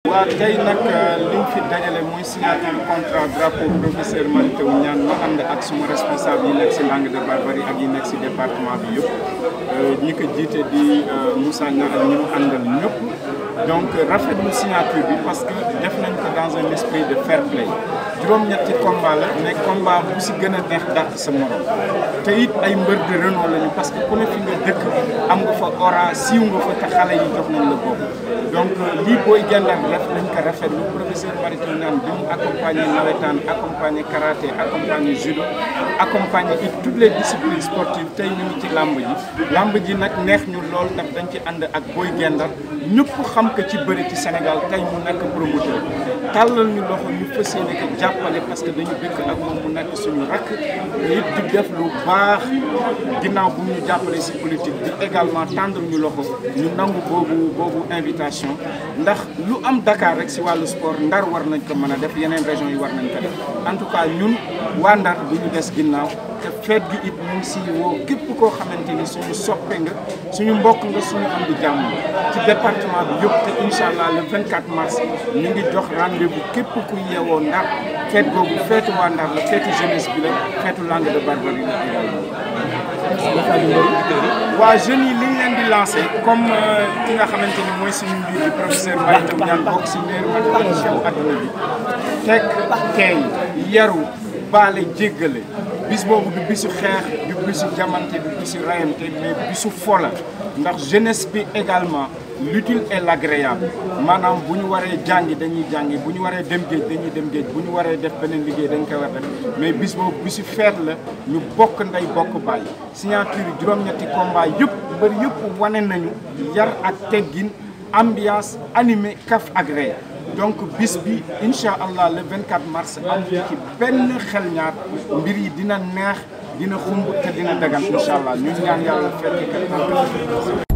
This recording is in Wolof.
waaw tey nag liñ fi dajale mooy signature contrat drapeau professeur Mary Teuw Niane ma ànd ak suma responsable yi nekk si langue de barbarie ak yi nekk si département bi yëpp ñi ko jiite di Moussa Niang ak ñi mu àndal ñëpp donc rafetlu signature bi parce que def nañ ko dans un esprit de fair play juróom-ñetti combat la mais combat bu si gën a neex dàq sa morom te it ay mbër de renom lañu parce que ku ne fi nga dëkk am nga fa aura siiw nga fa te xale yi jox nañ la bopp donc lii booy gendal def nañ ko rafetlu professeur Mary Teuw Niane bi mu accompagné nawetaan accompagné karaté accompagné judo accompagné it toutes les disciplines sportives tey ñu ngi ci làmb ji làmb ji nag neex ñu lool ndax dañ ci ànd ak booy gendal ñëpp xam ko ci bëri ci Sénégal tey mu nekk promoteur tàllal ñu loxo ñu fas yéene ko jàppale parce que dañu dëkk ak moom mu nekk suñu rakk it di def lu baax ginnaaw bu ñu jàppale si politique di également tendre ñu loxo ñu nangu boobu boobu invitation ndax lu am Dakar rek si wàllu sport Ndar war nañ ko mën a def yeneen région yi war nañ ko def en tout cas ñun waa Ndar du ñu des ginnaaw te feet gi it ñu ngi si woo képp koo xamante ni suñu soppe nga suñu mbokk nga suñu am di jàmm ci département bi yëpp te incha allah le 24 mars ñu ngi jox rendez-vous képp ku yeewoo Ndar feet googu feetu waa Ndar la feetu jeunesse bi la feetu langue de barbarie la waa jeunes yi li ñu leen di lancé comme ki nga xamante ni mooy suñu mbir bi professeur Mary Teuw Niane bokk si meilleur mathématicien wu adduna bi teg teey yaru baale jéggale bis boobu du bisu xeex du bisu jamante du bisu rayante mais bisu fola ndax jeunesse bi également l'utile et l'agréable maanaam bu ñu waree jàngi dañuy jàngi bu ñu waree dem géej dañuy dem géej bu ñu waree def beneen liggéey dañ koy war def mais bis boobu bisu feet la ñu bokk ndey bokk bàyyi signature yi juróom-ñetti combat yëpp mbër yëpp wane nañu yar ak teggin ambiance animé kaf agréé donc bis bi incha allah le 24 mars am ci benn xel ñaar mbir yi dina neex dina xumb te dina dagan incha allah ñu ñaan yàlla fekk